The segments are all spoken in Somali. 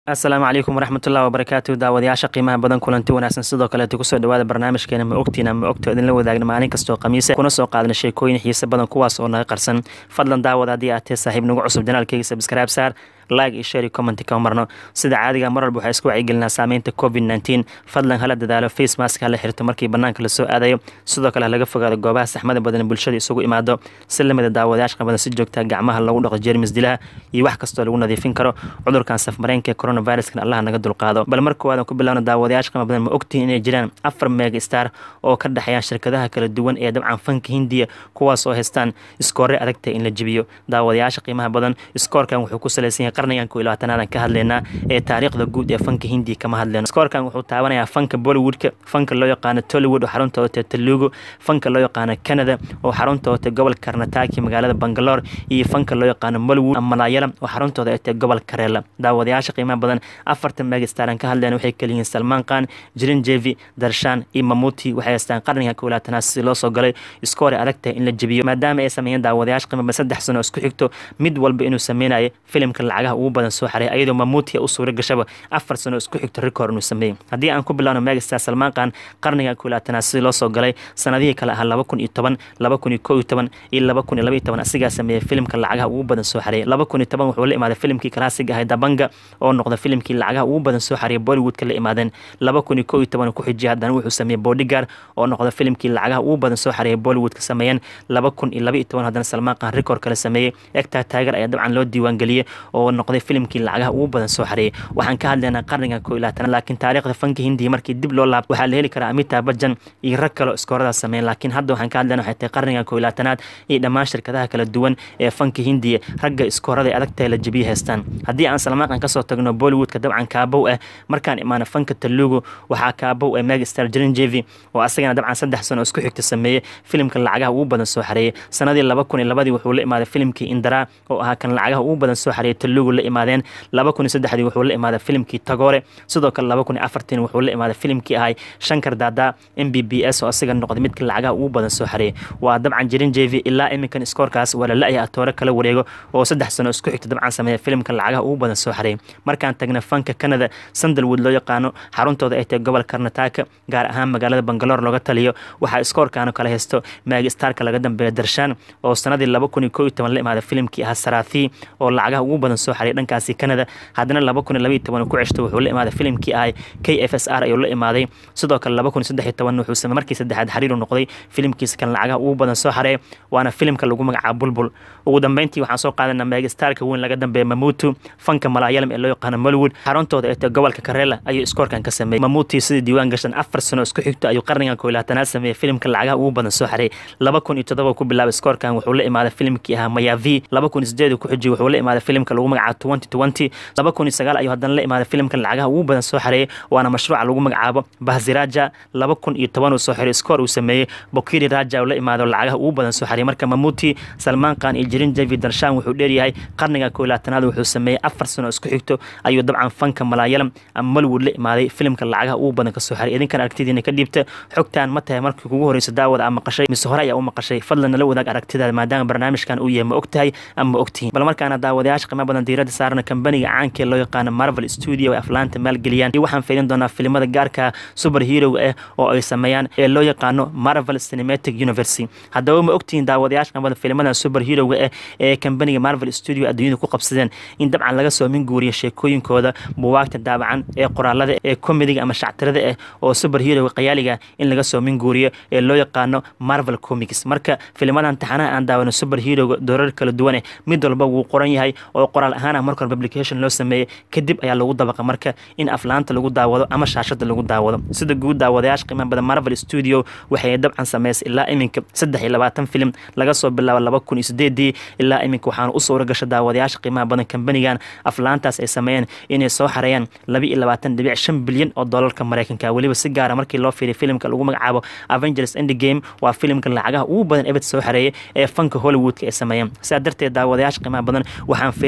asalaamu calaykum waraxmatullahi wabarakaatu daawadayaasha qiimaha badan kulanti wanaagsan sidoo kaleeta kusoo dhawaada barnaamijkeena ma ogtiina ma ogto idinla wadaagna maalin kastoo khamiise kuna soo qaadna sheekooyin xiise badan kuwaas oo naga qarsan fadlan daawad haddii aad tee saaxiib nagu cusub janaalkeyga sabscribe saar like iyo share iyo comment kama marno sida caadiga mar walba waxaa isku wacyigelinaa saameynta covid nneteen fadlan hala dadaalo face mask hala xirto markii banaanka lasoo aadayo sidoo kale halaga fogaado goobaha saxmada badan bulshada isugu imaado si lamida daawadayaasha badan si joogtaa gacmaha lagu dhaqo jermis dilaha iyo wax kastoo lagu nadiifin karo cudurkan safmareenka ee coronaviruskan allaha naga dulqaado bal mar koowaad aan ku bilowna daawadayaasha qima badan ma ogtihin inay jiraan afar mega star oo ka dhexeeyaan shirkadaha kala duwan ee dabcan fanka hindiya kuwaas oo haystaan iskoore adagta in la jibiyo daawadayaasha qiimaha badan iskoorkan wuxuu ku salaysan yahay qarnigan ko iyo labaatanaad ka hadlaynaa ee taariikhda guud ee fanka hindiya kama hadlayno iskoorkan wuxuu taabanayaa fanka bollywoodka fanka loo yaqaano tollywood oo xaruntooda tee telugu fanka loo yaqaano canada oo xaruntooda tee gobolka karnataki magaalada bangalore iyo fanka loo yaqaano mollywood malayalam oo xaruntooda ay tee gobolka kareela daawadayaasha qiimaha badan afartan megastaraan ka hadlayna waxay kaliyihiin salmaan khan jirin jevi darshan iyo mamuti waxay haystaan qarniga ko iyo labaatanaad si loo soo galay iskoore adag tahay in la jebiyo maadaama ay sameeyeen daawadayaasha qiimaha badan saddex sano isku xigto mid walba inuu sameynayo filimka lacagaha ugu badan soo xaray ayadoo mamuutia u suura gashaba afar sano isku xigto record inuu sameeyey haddii aan ku bilowno megastar salmaan khan qarniga ko iyo labaatanaad sidii loo soo galay sanadihii kale ahaa laba kun iyo toban laba kun iyo kow iyo toban iyo laba kun iyo laba iyo toban asigaa sameeyey filimka lacagaha ugu badan soo xareeyay laba kun iyo toban wuxuu la imaaday filimkii kalaasiga ahay dabanga oo noqda filimkii lacagaha ugu badan soo xareeyay bollywoodka la imaadeen laba kun iyo kow iyo toban ku xijiyay haddana wuxuu sameeyey bodyguard oo noqda filimkii lacagaha ugu badan soo xareeyay bollywoodka sameeyeen laba kun iyo laba iyo toban haddana salmaan khan record kale sameeyey egtaa taager ayaa dabcan loo diiwaangeliyey oo noqday filimkii lacagaha ugu badan soo xareeyay waxaan ka hadlaynaa qarniga ko iyo labaatanaad laakiin taariikhda fanka hindiya markii dib loo laabto waxaa la heli karaa amitaa bajan iyo rag kale iskooradaas sameeyeen laakiin hadda waxaan ka hadlaynaa waxay tahay qarniga ko iyo labaatanaad iyo dhammaan shirkadaha kala duwan ee fanka hindiya ragga iskoorada ay adag tahay la jebiye haystaan haddii aan salmaaqan kasoo tagno bollywoodka dabcan kaabow ah markaan imaano fanka talugu waxaa kaabow ah megastar jirin jevi oo asagana dabcan saddex sano isku xigta sameeyey filimka lacagaha ugu badan soo xareeyay sanadii laba kun iyo labadii wuxuu la imaaday filimkii indara oo ahaa kan lacagaha ugu badan soo xareeyay talugu la imaadeen laba kun iyo saddexdii wuxuu la imaaday filimkii tagore sidoo kale laba kun iyo afartiin wuxuu la imaaday filimkii ahay shankar dada m b b s oo asiga noqday midka lacagaha ugu badan soo xareeyay waa dabcan jirin jevi ilaa iminkan iskoorkaas waa la la-ya atoore kala wareego oo saddex sano isku xigta dabcan sameeya filimka lacagaha ugu badan soo xareeyay markaan tagna fanka canada sandalwood loo yaqaano xaruntooda ay tahay gobol karnataka gaar ahaan magaalada bangalore looga taliyo waxaa iskoorkaano kala haysto maagistarka laga dambeeya darshaan oo sanadii laba kun iyo kow iyo toban la imaaday filimkii ahaa saraathi oo lacagaha ugu badan soo xareeyay dhankaasi canada haddana laba kun iyo laba iyo toban ku ceshto wuxuu la imaaday filimkii ahay k f s r ayuu la imaaday sidoo kale laba kun iyo saddex iyo toban wuxuu samey markii saddexaad xariiru noqday filimkiisa kan lacagaha ugu badan soo xareeya waana filimka lagu magacaabo bulbul ugu dambeyntii waxaan soo qaadanaa megastarka weyn laga dambeeya mamutu fanka malaayalam ee loo yaqaano mollywood xaruntooda ee tahay gobolka kareela ayuu iskoorkan ka sameeyey mamuti sidii diiwaan gashan afar sano isku xigto ayuu qarnigan ko iyo labaatanaad sameeyey filimka lacagaha ugu badan soo xareeyay laba kun iyo toddoba ku bilaabay iskoorkan wuxuu la imaaday filimkii ahaa mayavi laba kun iyo sideed ku xijiyay wuxuu la imaaday filimka lagu magacaabo twenty twenty laba kun iyo sagaal ayuu haddana la imaaday filimka lacagaha ugu badan soo xareeyay waana mashruuca lagu magacaabo bahziraja laba kun iyo toban uu soo xiray iskoor uu sameeyey bokiri raja uu la imaado lacagaha ugu badan soo xareeyay marka mamuti salmaan khan iyo jirin jevi darshan wuxuu dheeryahay qarniga ko iyo labaatanaad wuxuu sameeyey afar sano isku xigto ayuu dabcan fanka malaayalam ama mollywood la imaaday filimka lacagaha ugu badan kasoo xaray idinkan aragtidiina ka dhiibta xogtaan ma tahay markii kugu horeyso daawada ama maqashay mise hore ayaa u maqashay fadlan nala wadaag aragtidaada maadaama barnaamijkan uu yahay ma og tahay ama ma ogtihiin bal markaana daawadayaasha qiimo badan diiradda saarana kambaniga caanka ee loo yaqaano marvel studio ay aflaanta maalgeliyaan iyo waxaan fiilin doonaa filimada gaarka super hero ah oo ay sameeyaan ee loo yaqaano marvel cinematic universe haddaba ma ogtihiin daawadayaasha qiimo badan filimada super heroga ah ee kambaniga marvel studio adduunyada ku qabsadeen in dabcan laga soo min guuriya sheekooyinkooda buwaagta daabacan ee qoraalada ee komediga ama shactirada ah oo super hero qayaaliga in laga soo min guuriyo ee loo yaqaano marvel comics marka filimadan taxanaha aan daawano super heroga doorar kala duwan eh mid walba wuu qoran yahay oo qoraal ahaan ah marka publication loo sameeyey kadib ayaa lagu dabaqa marka in aflaanta lagu daawado ama shaashada lagu daawado sida guud daawadayaasha qiimaha badan marvel studio waxay dabcan sameysay ilaa iminka saddex iyo labaatan filim laga soo bilaabo laba kun iyo sideedii ilaa iminka waxaana u suura gasha daawadayaasha qiimaha badan kambanigan aflaantaas ay sameeyeen inay soo xareeyaan laba iyo labaatan dhibic shan bilyan oo doolarka mareykanka weliba si gaara markii loo fiiriy filimka lagu magacaabo avengers endgame waa filimka lacagaha ugu badan ebed soo xareeyay ee fanka hollywoodka ay sameeyeen sidaa darteed daawadayaasha qiimaha badan waxaan fiirinaynaa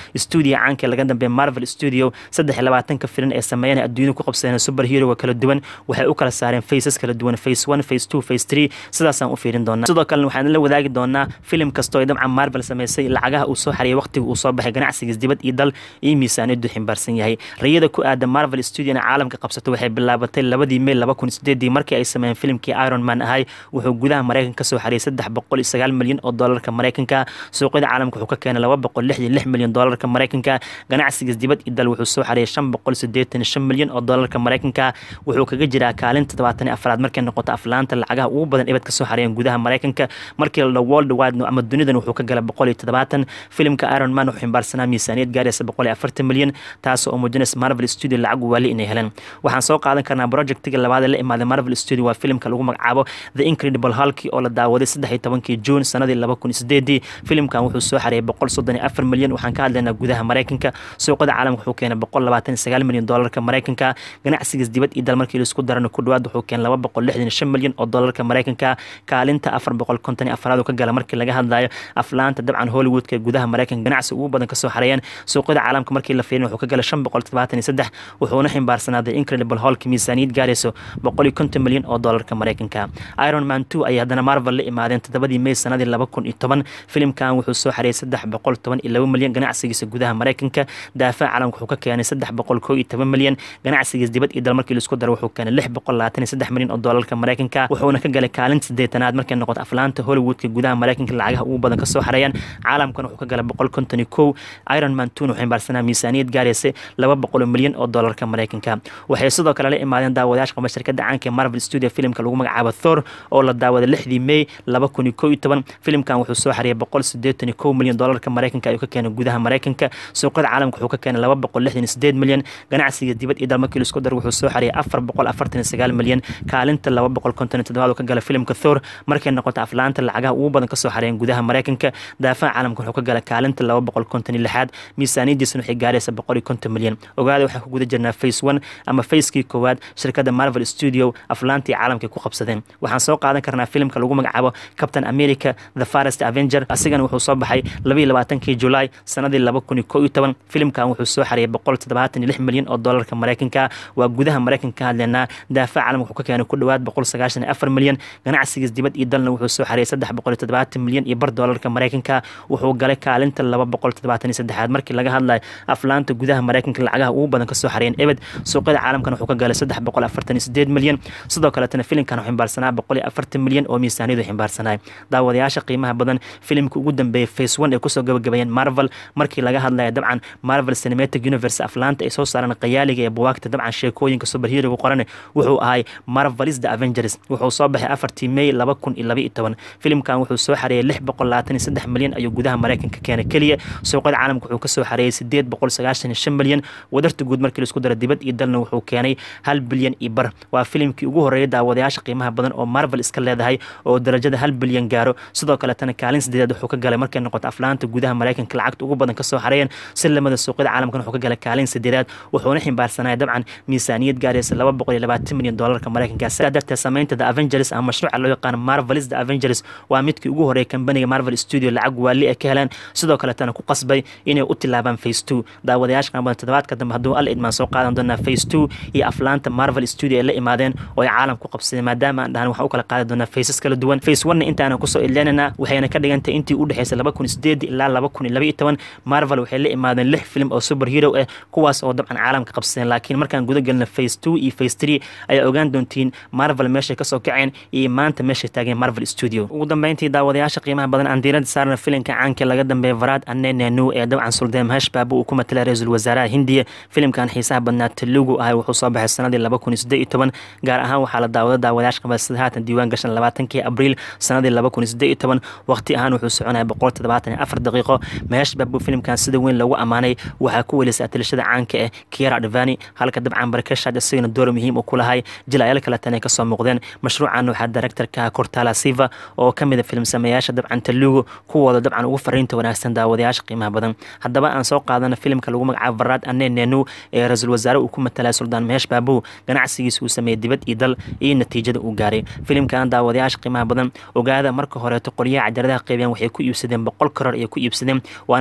stuudio caanka laga dambeeya marvel studio saddex iyo labaatanka filim ee sameeyana adduunyada ku qabsadeen super heroga kala duwan waxay u kala saareen faces kala duwan face one face two face three sidaasaan u fiirin doonaa sidoo kalena waxaan la wadaagi doonaa filim kastoo ay dabcan marvel sameysay lacagaha uu soo xariyay waqtiga uu soo baxay ganacsigiis dibad iyo dal iyo miisaaniyadu ximbaarsan yahay rayada ku aada marvel studiona caalamka qabsato waxay bilaabatay labadii mey laba kun sideedii markii ay sameeyeen filimkii iron man ahay wuxuu gudaha maraykanka kasoo xariyay saddex boqol iyo sagaal milyan oo doolarka maraykanka suuqyada caalamka wuxuu ka keenay laba boqol lix iyo lix milyan doolarka maraykanka ganacsigiis dibad iyo dal wuxuu soo xariyay shan boqol sideetan iyo shan milyan oo doolarka maraykanka wuxuu kaga jiraa kaalinta todobaatan iyo afraad markay noqoto aflaanta lacagaha ugu badan ibad kasoo xariyeen gudaha maraykanka markii la world wide ama dunidan wuxuu ka galay boqol iyo toddobaatan filimka iron man wuxuu ximbaarsanaa miisaaniyad gaaraysa boqol iyo afartan milyan taas oo muujinaysa marvel studio lacag waali inay heleen waxaan soo qaadan karnaa projectiga labaad ee la imaaday marvel studio waa filimka lagu magacaabo the incredible hulki oo la daawaday saddex iyo tobankii juun sanadii laba kun iyo sideedii filimkan wuxuu soo xariyay boqol soddon iyo afar milyan waxaan ka hadlaynaa gudaha maraykanka suuqada caalamka wuxuu keenay boqol labaatan iyo sagaal milyan doolarka maraykanka ganacsigiis dibad iyo dal markii laisku darana ku dhawaad wuxuu keenay laba boqol lixdan iyo shan milyan oo doolarka maraykanka kaalinta afar boqol konton iyo afraad uu ka gala markii laga hadlayo aflaanta dabcan hollywoodka gudaha maraykanka ganacsi ugu badan kasoo xareeyeen suuqyada caalamka markii la fiirin wuxuu ka galay shan boqol toddobaatan iyo saddex wuxuuna ximbaarsanaaday incredible holka miisaaniyad gaarayso boqol iyo konton milyan oo doolarka maraykanka iron man two ayay haddana marvel la imaadeen toddobadii may sanadii laba kun iyo toban filimkan wuxuu soo xareeyay saddex boqol toban iyo laba milyan ganacsigiisa gudaha maraykanka daafaca caalamka wuxuu ka keenay saddex boqol koo iyo toban milyan ganacsigiis dibad iyo dal markii laisku daro wuxuu keenay lix boqol labaatan iyo saddex milyan oo doolarka maraykanka wuxuuna ka galay kaalinta sideetanaad markay noqoto aflaanta hollywoodka gudaha maraykanka lacagaha ugu badan kasoo xareeyaan caalamkana wuxuu ka galay boqol konton iyo kow iron man two wuxuu ximbaarsanaa miisaaniyad gaaraysa laba boqol milyan oo doolarka maraykanka waxay sidoo kale la imaadeen daawadayaasha qaba shirkada caanka ee marvel studio filimka lagu magacaabo thor oo la daawaday lixdii may laba kun iyo kow iyo toban filimkan wuxuu soo xariyay boqol sideetan iyo kow milyan doolarka maraykanka ayuu ka keenay gudaha maraykanka suuqyada caalamka wuxuu ka keenay laba boqol lixdan iyo sideed milyan ganacsiga dibad iyo dal markii laisku dar wuxuu soo xariyay afar boqol afartan iyo sagaal milyan kaalinta laba boqol konton iyo toddobaad uu ka galay filimka thor markay noqoto aflaanta lacagaha ugu badan kasoo xariyeen gudaha maraykanka daafaca caalamka wuxuu ka galay kaalinta laba boqol konton iyo lixaad miisaaniyadiisana waxay gaaraysa boqol iyo konton milyan ogaada waxaan ku guda jirnaa face one ama facekii koowaad shirkada marvel studio aflaantii caalamka ku qabsadeen waxaan soo qaadan karnaa filimka lagu magacaabo captain america the farest avenger asigana wuxuu soo baxay labaiyo labaatankii julaay sanadii laba kun iyo kow iyo toban filimkan wuxuu soo xariyay boqol toddobaatan iyo lix milyan oo doolarka maraykanka waa gudaha maraykanka ka hadlaynaa daafaca caalamka wuxuu ka keenay ku dhowaad boqol sagaashan iyo afar milyan ganacsigiis dibad iyo dalna wuxuu soo xariyay saddex boqol iyo toddobaatan milyan iyo bar doolarka maraykanka wuxuu galay kaalinta laba boqol toddobaatan iyo saddexaad markii laga hadlayo aflaanta gudaha maraykanka lacagaha ugu badan kasoo xariyeen ebed suuqyada caalamkana wuxuu ka galay saddex boqol afartan iyo sideed milyan sidoo kaletana filimkan wuxuu ximbaarsanaa boqol iyo afartan milyan oo miisaaniyadu ximbaarsanaa daawadayaasha qiimaha badan filimka ugu dambeeyay face one ay kusoo gabagabeeyeen marvel markii laga hadlaya dabcan marvel cinematic universe aflaanta ay soo saareen qayaaliga ee buwaagta dabcan sheekooyinka superheroga qoran wuxuu ahay marvelis the avengers wuxuu soo baxay afartii may laba kun iyo laba iyo toban filimkan wuxuu soo xareeyay lix boqol labaatan iyo saddex milyan ayuu gudaha maraykanka keenay keliya suuqyada caalamka wuxuu kasoo xareeyay sideed boqol sagaashan iyo shan milyan wadarta guud markii laisku daro dibad iyo dalna wuxuu keenay hal bilyan iyo bar waa filimkii ugu horeeyay daawadayaasha qiimaha badan oo marvel iska leedahay oo darajada hal bilyan gaaro sidoo kaletana kaalin sideedaad wuxuu ka galay markay noqoto aflaanta gudaha maraykanka lacagta ugu badan kasoo xareeyeen si lamada suuqyada caalamkan wuxuu ka galay kaalin sideedaad wuxuuna ximbaarsanaya dabcan miisaaniyad gaaraysa laba boqol iyo labaatan milyan doolarka maraykanka sidaa darteed samaynta the avengers ama mashruuca loo yaqaano marvelis the avengers waa midkii ugu horeeyay kambaniga marvel studio lacag waali ay ka heleen sidoo kaletana ku qasbay inay u tilaabaan face two daawadayaasha qaan badan toddobaadka dambe hadduu al idmaan soo qaadan doonaa face two iyo aflaanta marvel studio ay la imaadeen oo ay caalam ku qabsadeen maadaama aan dhahan waxaan u kala qaadi doonaa faces kala duwan face one intaana kusoo idleenana waxayna ka dhigantay intii u dhexeysay laba kun sideed ilaa laba kun iyo laba iyo toban marvel waxay la imaadeen lix film oo super hero ah kuwaas oo dabcan caalamka qabsadeen laakiin markaan guda gelna face two iyo face three ayaa ogaan doontiin marvel meeshay kasoo kaceen iyo maanta meeshay taageen marvel studio ugu dambeyntii daawadayaasha qiimaha badan aan diirada saarna filimka caanka laga dambeeya varad anenenu ee dabcan suldaan mahesh baabu uu ku matalay ra-iisul wasaaraha hindiya filimkan xiisaha badnaa telugu ahay wuxuu soo baxay sanadii laba kun iyo siddeed iyo toban gaar ahaan waxaa la daawada daawadayaasha qaba sida haatan diiwaan gashan labaatankii abriil sanadii laba kun iyo siddeed iyo toban waqti ahaan wuxuu soconaya boqol toddobaatan iyo afar daqiiqo mahesh baabu filimkan sida weyn lagu ammaanay waxaa ku welisay atilashada caanka eh kiera advani halka dabcan barakashad isagana door muhiim uu ku lahay jilayaal kaletan ay kasoo muuqdeen mashruucan waxaa directorka cortala siva oo ka mid a film sameeyaasha dabcan telugu kuwooda dabcan ugu fariinta wanaagsan daawadayaasha qiimaha badan haddaba aan soo qaadana filimka lagu magacaabo varad anenenu ee ra-iisul wasaare uu ku matalay suldaan mehesh baabu ganacsigiisa uu sameeyey dibad iyo dal iyo natiijada uu gaaray filimkan daawadayaasha qiimaha badan ogaada marka horeeto qolyaha cajaladaha qeybiyaan waxay ku iibsadeen boqol karoor ayay ku iibsadeen waana filimkii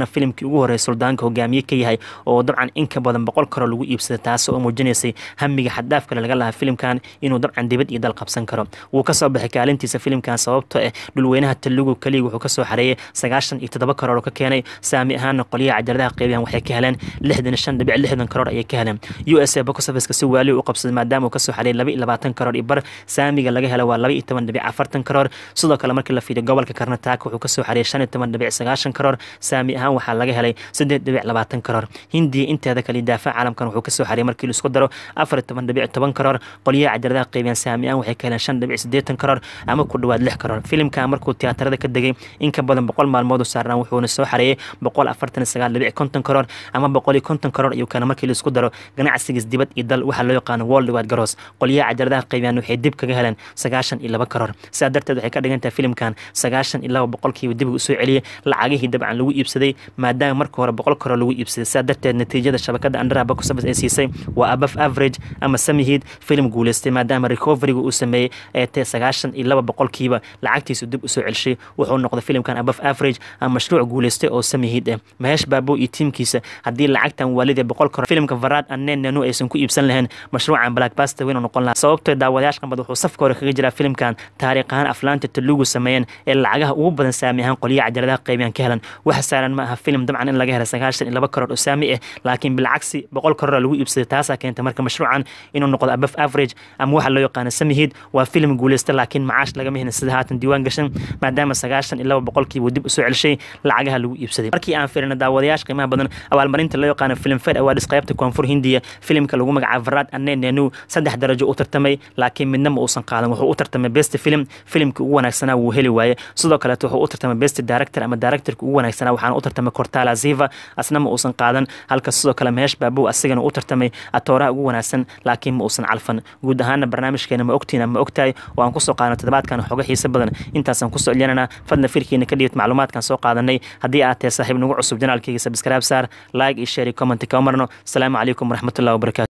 markii ugu horreysay suldaanka hogaamiye ka yahay oo dabcan in ka badan boqol karoo lagu iibsaday taas oo muujinaysay hamiga xaddaaf kale laga lahaa filimkan inuu dabcan dibad iyo dal qabsan karo wuu kasoo baxay kaalintiisa filimkan sababtoo ah dhulweynaha talugu keliya wuxuu kasoo xareeyay sagaashan iyo toddoba karoor oo ka keenay saami ahaana qolyaha cajaladaha qeybiyan waxay ka heleen lixdan shan dhibic lixdan karoor ayay ka heleen u s a box officeka si waaliyo u qabsaday maadaama uu kasoo xareeyay laba iyo labaatan karoor iyo bar saamiga laga helo waa laba iyo toban dhibic afartan karoor sidoo kale markii la fiiriyo gobolka karnataaka wuxuu kasoo xareeyay shan iyo toban dhibic sagaashan karoor saami ahaan waxaa laga helay saddeed dhibic labaatan karoor hindiya inteeda kale daafac caalamkan wuxuu kasoo xareeyay markii laisku daro afar iyo toban dhibic toban karoor qolyaha cajaladaha qeybiyan saami ahaan waxay ka heleen shan dhibic siddeetan karoor ama ku dhowaad lix karoor filimkan markuu tiyaatarada ka degay in ka badan boqol maalmood u saarnaan wuxuuna soo xareeyay boqol afartan iyo sagaal dhibic konton karoor ama boqol iyo konton karoor ayuu keena markii laisku daro ganacsigiis dibad iyo dal waxaa loo yaqaano world wide garoos qolyaha cajaladaha qeybiyaan waxay dib kaga heleen sagaashan iyo laba karoor sidaa darteed waxay ka dhigan tahay filimkan sagaashan iyo laba boqolkiiba dib usoo celiyey lacagihii dabcan lagu iibsaday maadaama marka hore boqol karoor lagu iibsaday sidaa darteed natiijada shabakada andara box office ay siisay waa above average ama samihiid filim guuleystay maadaama recoveryga uu sameeyey ee tae sagaashan iyo laba boqolkiiba lacagtiisu dib usoo celshay wuxuu noqday filimkan above average ama mashruuc guuleystay oo samihiid ah maheesh baabo iyo tiimkiisa haddii lacagtan waalidee boqol karoor filimka varad anen nanu aysan ku iibsan lahayn mashruucan blackbuster weyn noqon lahaa sababtoo daawadayaasha qambad wuxuu safka hore kaga jiraa filimkan taariikh ahaan aflaanta talugu sameeyeen ee lacagaha ugu badan saami ahaan qolyaha cajaladaha qeybiyaan ka helan wax saaran ma aha filim dabcan in laga hela sagaashan iyo laba karoor oo saami ah laakiin bilcagsi boqol karoora lagu iibsaday taasaa keenta marka mashruucan inuu noqdo above average ama waxa loo yaqaano samihiid waa filim guuleysta laakiin macaash lagama helin sida haatan diiwaan gashan maadaama sagaashan iyo laba boqolkiiba dib usoo celshay lacagaha lagu iibsaday markii aan firina daawadayaasha qiimaha badan abaalmarinta loo yaqaano film fed awards qaybta koonfur hindiya filimka lagu magacaabo varad ane nenu saddex darajo u tartamay laakiin midna ma uusan qaadan wuxuu u tartamay best film filimkii ugu wanaagsanaa wuu heli waaye sidoo kaleeto wuxuu u tartamay best director ama directorka ugu wanaagsanaa waxaana u tartamay cortala ziva asna ma uusan qaadan halka sidoo kale mehesh baabow asigana u tartamay atooraha ugu wanaagsan laakiin ma uusan calfan guud ahaana barnaamijkeena ma ogtiina ma ogtahay oo aan kusoo qaadano toddobaadkan xoga xiise badan intaasaan kusoo celinana fadna firkiina ka dhiibad macluumaadkan soo qaadanay haddii aad tahay saaxiib nagu cusub janaalkayga sabskraib saar like iyo share iyo comment ka marno asalaamu calaykum waraxmatullahi wabarakatu